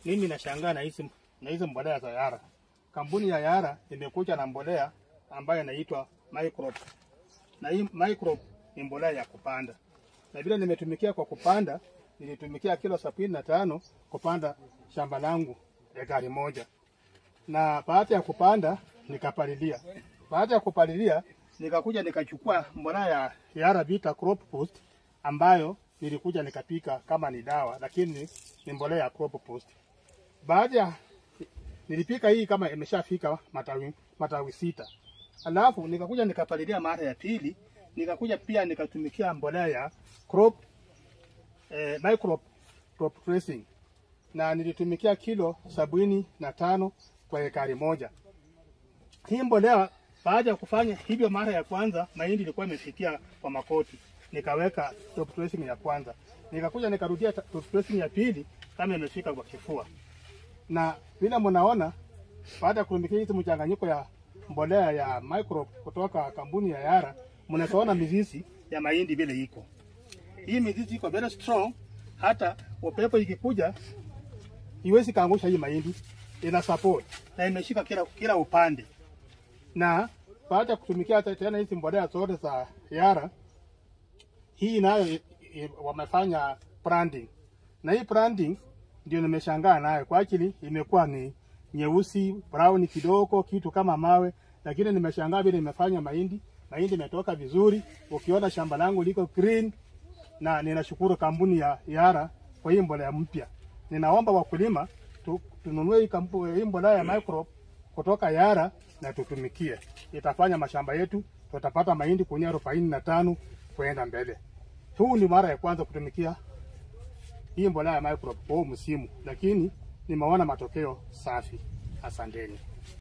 mimi nashangaa na hizi na hizi mbolea za Yara. Kampuni ya Yara imekuja na mbolea ambayo inaitwa Microp. Na hii Microp ni mbolea ya kupanda. Na vile nimetumikia kwa kupanda, nilitumikia kilo sabini na tano kupanda shamba langu ekari moja. Na baada ya kupanda nikapalilia. Baada ya kupalilia nikakuja nikachukua mbolea ya Yara Vita Crop Boost ambayo nilikuja nikapika kama ni dawa, lakini ni mbolea ya Crop Boost. Baada ya nilipika hii kama imeshafika matawi, matawi sita, alafu nikakuja nikapalilia mara ya pili, nikakuja pia nikatumikia mbolea ya crop eh, micro crop dressing na nilitumikia kilo sabini na tano kwa ekari moja. Hii mbolea baada ya kufanya hivyo mara ya kwanza, mahindi ilikuwa imefikia kwa makoti, nikaweka top dressing ya kwanza, nikakuja nikarudia ta- top dressing ya pili kama imefika kwa kifua na vile mnaona baada ya kutumikia hizi mchanganyiko ya mbolea ya micro kutoka kampuni ya Yara, mnaona mizizi ya mahindi vile iko. Hii mizizi iko very strong, hata upepo ikikuja iwezi kaangusha hii mahindi, ina support na imeshika kila, kila upande. Na baada ya kutumikia te- tena hizi mbolea zote za Yara, hii nayo i- i- wamefanya branding na hii branding ndio nimeshangaa nayo kwa ajili imekuwa ni nyeusi brown kidogo kitu kama mawe, lakini nimeshangaa vile imefanya mahindi. Mahindi imetoka vizuri, ukiona shamba langu liko green, na ninashukuru kampuni ya Yara kwa hii mbolea mpya. Ninaomba wakulima tu, tununue hii, kampu, hii mbolea ya micro kutoka Yara na tutumikie, itafanya mashamba yetu tutapata mahindi kunia arobaini na tano kwenda mbele. Huu ni mara ya kwanza kutumikia hii mbolea ya micro kwa huu msimu, lakini nimeona matokeo safi. Asanteni.